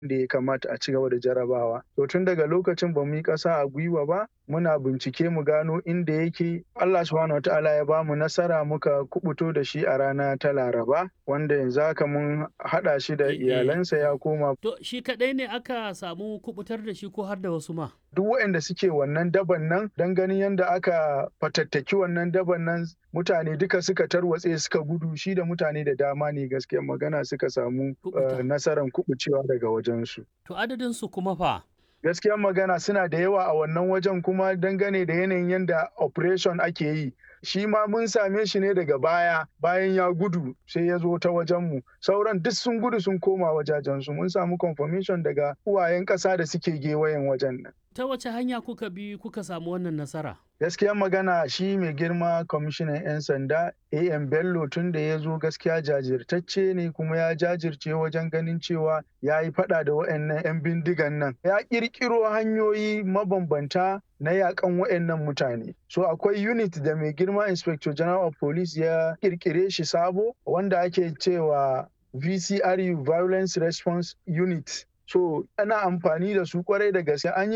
da ya kamata a ci gaba da jarabawa. To tun daga lokacin ba mu yi ƙasa a gwiwa ba muna bincike mu gano inda yake Allah subhanahu wataala ya bamu nasara muka kubuto da shi a rana ta Laraba wanda yanzu haka mun haɗa shi da iyalansa ya koma. To shi kaɗai ne aka samu kubutar da shi ko har da wasu ma? Duk waɗanda suke wannan daban nan don ganin yadda aka fatattaki wannan daban nan mutane duka suka tarwatse suka gudu shi da mutane da dama ne gaskiyar magana suka samu nasarar kubucewa daga wajensu. To adadin su kuma fa? gaskiyar magana suna da yawa a wannan wajen kuma dangane da yanayin yadda operation ake yi shi ma mun same shi ne daga baya bayan ya gudu sai ya zo ta wajenmu sauran duk sun gudu sun koma wajajensu mun samu confirmation daga uwayen ƙasa da suke gewayen wajen nan ta wace hanya kuka bi kuka samu wannan nasara gaskiyar magana shi mai girma kwamishinan 'yan sanda am bello tun da ya zo gaskiya jajirtacce ne kuma ya jajirce wajen ganin cewa ya yi fada da waɗannan 'yan bindigan nan ya ƙirƙiro hanyoyi mabambanta na yakan waɗannan mutane so akwai unit da mai girma inspector general of police ya ƙirƙire shi sabo wanda ake cewa vcru violence response unit so ana amfani da su kwarai da gaske an yi